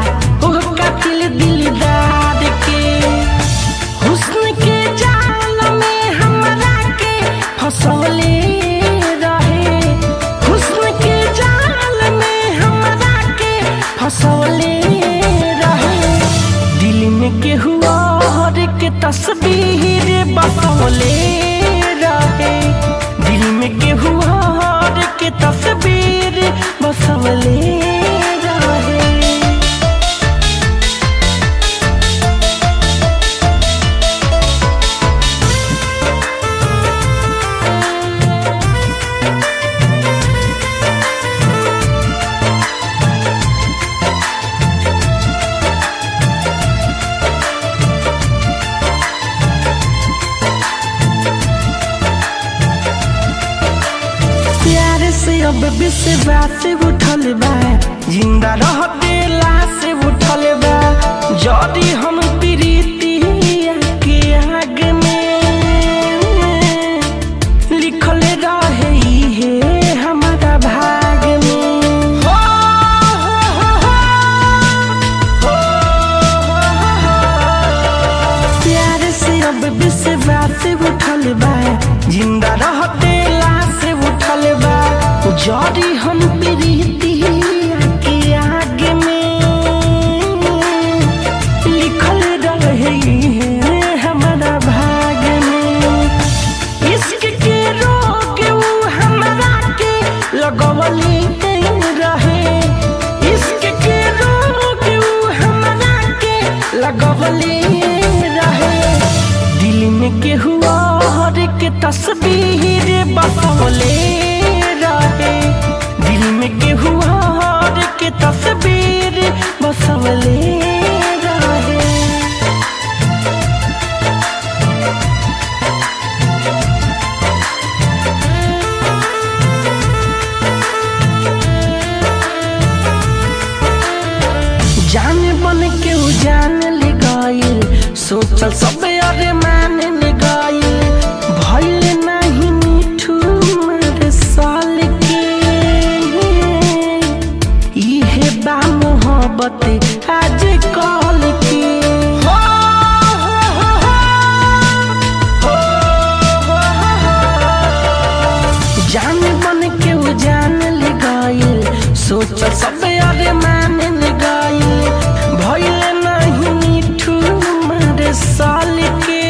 ओह कातिल दिलदार के हुस्न के जाल में हमरा के फसौले रहे हुस्न के जाल में हमरा के फसौले रहे दिल में केहू और के तस्वीर बसौले रहे दिल में केहू और के तस्वीर बसौले रहे प्यार से अब विश्वास उठल बा जिंदा रह दिला से उठल बा जदी हम प्रीतिया के आग में लिखल रहे हे हमारा भाग में हो, हो, हो, हो, हो, हो, हो। प्यार से अब विश्वास उठल बा जिंदा रहते लाश उठल बा जड़ी हम प्रीतिया के आगे में लिखल रहे हैं हमारा भाग में इश्क के रोग ऊ हमरा के लगवली रहे इश्क के रोग ऊ हमरा के लगवली रहे दिल में केहू और के तस्वीर बसौले रहे दिल में केहू और के तस्वीर बसौले रहे जान बन के उ जान ले गइल सोचल सब अरे मान ले गइल भइल नाही मिठू मारे साल के इहे बा मोहब्बत आज कल के हो, हो, हो, हो, हो, हो, हो। जान बन के उ जान ले गइल सोच सब अरे मान ले गइल भइल नहीं मिठू मारे साल के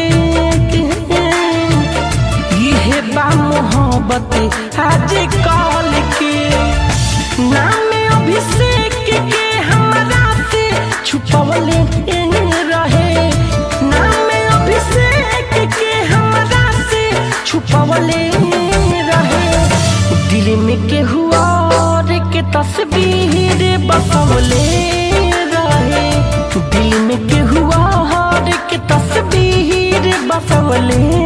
इहे बा मोहब्बत आज कल के नाम अभिषेक के हमरा से छुपवले रहे नाम अभिषेक के हमरा से छुपवले रहे दिल में केहू और के तस्वीर बसवले रहे दिल में केहू और के तस्वीर बसवले